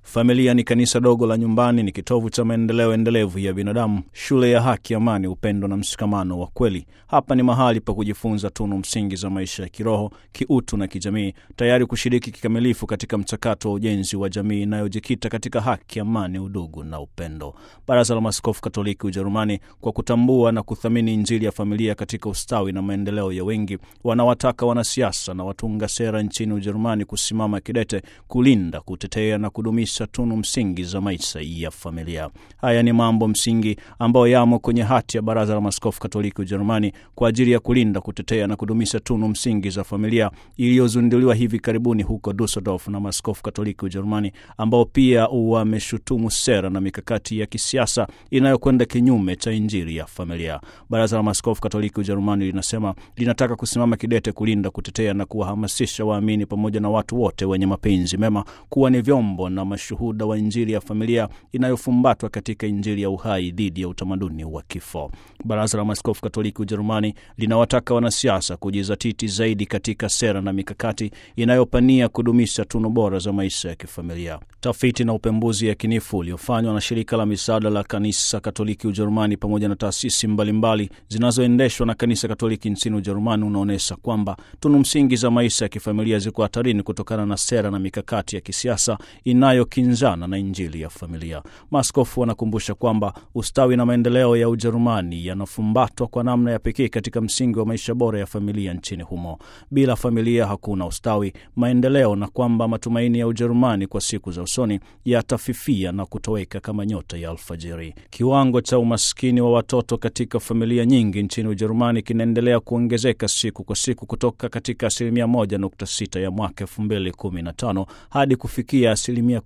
Familia ni kanisa dogo la nyumbani, ni kitovu cha maendeleo endelevu ya binadamu, shule ya haki, amani, upendo na mshikamano wa kweli. Hapa ni mahali pa kujifunza tunu msingi za maisha ya kiroho, kiutu na kijamii, tayari kushiriki kikamilifu katika mchakato wa ujenzi wa jamii inayojikita katika haki, amani, udugu na upendo. Baraza la Maaskofu Katoliki Ujerumani, kwa kutambua na kuthamini Injili ya familia katika ustawi na maendeleo ya wengi, wanawataka wanasiasa na watunga sera nchini Ujerumani kusimama kidete kulinda, kutetea na kudumisha tunu msingi za maisha ya familia. Haya ni mambo msingi ambayo yamo kwenye hati ya Baraza la Maaskofu Katoliki Ujerumani kwa ajili ya kulinda, kutetea na kudumisha tunu msingi za familia iliyozinduliwa hivi karibuni huko Dusseldorf na Maaskofu Katoliki Ujerumani, ambao pia wameshutumu sera na mikakati ya kisiasa inayokwenda kinyume cha Injili ya familia. Baraza la Maaskofu Katoliki Ujerumani linasema linataka kusimama kidete kulinda, kutetea na kuwahamasisha waamini pamoja na watu wote wenye mapenzi mema kuwa ni vyombo na mashuhuda wa Injili ya familia inayofumbatwa katika Injili ya uhai dhidi ya utamaduni wa kifo. Baraza la Maaskofu Katoliki Ujerumani linawataka wanasiasa kujizatiti zaidi katika sera na mikakati inayopania kudumisha tunu bora za maisha ya kifamilia. Tafiti na upembuzi yakinifu uliofanywa na shirika la misaada la Kanisa Katoliki Ujerumani pamoja na taasisi mbalimbali zinazoendeshwa na Kanisa Katoliki nchini Ujerumani unaonyesha kwamba tunu msingi za maisha ya kifamilia ziko hatarini kutokana na sera na mikakati ya kisiasa inayokinzana na Injili ya familia. Maaskofu wanakumbusha kwamba ustawi na maendeleo ya Ujerumani yanafumbatwa kwa namna ya pekee katika msingi wa maisha bora ya familia nchini humo. Bila familia hakuna ustawi, maendeleo, na kwamba matumaini ya Ujerumani kwa siku za usoni yatafifia na kutoweka kama nyota ya alfajiri. Kiwango cha umaskini wa watoto katika familia nyingi nchini Ujerumani kinaendelea kuongezeka siku kwa siku kutoka katika asilimia 1.6 ya mwaka 2015 hadi kufikia asilimia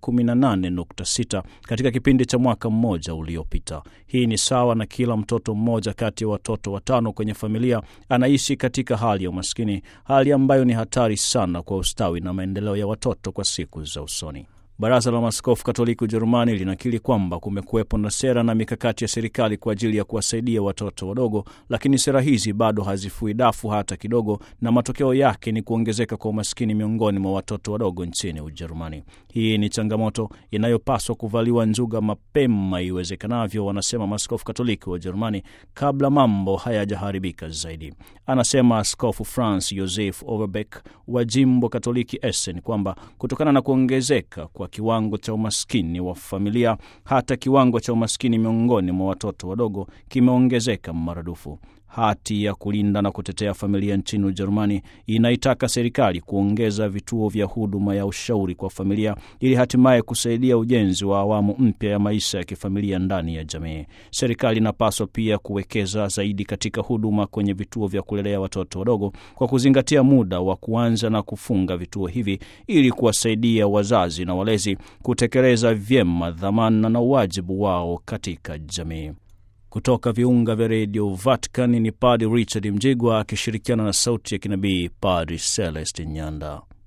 18.6 katika kipindi cha mwaka mmoja uliopita. Hii ni sawa na kila mtoto mmoja kati ya watoto watano kwenye familia anaishi katika hali ya umaskini, hali ambayo ni hatari sana kwa ustawi na maendeleo ya watoto kwa siku za usoni. Baraza la Maaskofu Katoliki Ujerumani linakiri kwamba kumekuwepo na sera na mikakati ya serikali kwa ajili ya kuwasaidia watoto wadogo, lakini sera hizi bado hazifui dafu hata kidogo, na matokeo yake ni kuongezeka kwa umaskini miongoni mwa watoto wadogo nchini Ujerumani. Hii ni changamoto inayopaswa kuvaliwa njuga mapema iwezekanavyo, wanasema Maaskofu Katoliki wa Ujerumani, kabla mambo hayajaharibika zaidi. Anasema Askofu Franz Josef Overbeck wa jimbo Katoliki Essen kwamba kutokana na kuongezeka kwa kiwango cha umaskini wa familia, hata kiwango cha umaskini miongoni mwa watoto wadogo kimeongezeka maradufu. Hati ya kulinda na kutetea familia nchini Ujerumani inaitaka serikali kuongeza vituo vya huduma ya ushauri kwa familia ili hatimaye kusaidia ujenzi wa awamu mpya ya maisha ya kifamilia ndani ya jamii. Serikali inapaswa pia kuwekeza zaidi katika huduma kwenye vituo vya kulelea watoto wadogo kwa kuzingatia muda wa kuanza na kufunga vituo hivi ili kuwasaidia wazazi na walezi kutekeleza vyema dhamana na wajibu wao katika jamii. Kutoka viunga vya redio Vatican ni Padri Richard Mjigwa akishirikiana na sauti ya kinabii Padri Celestin Nyanda.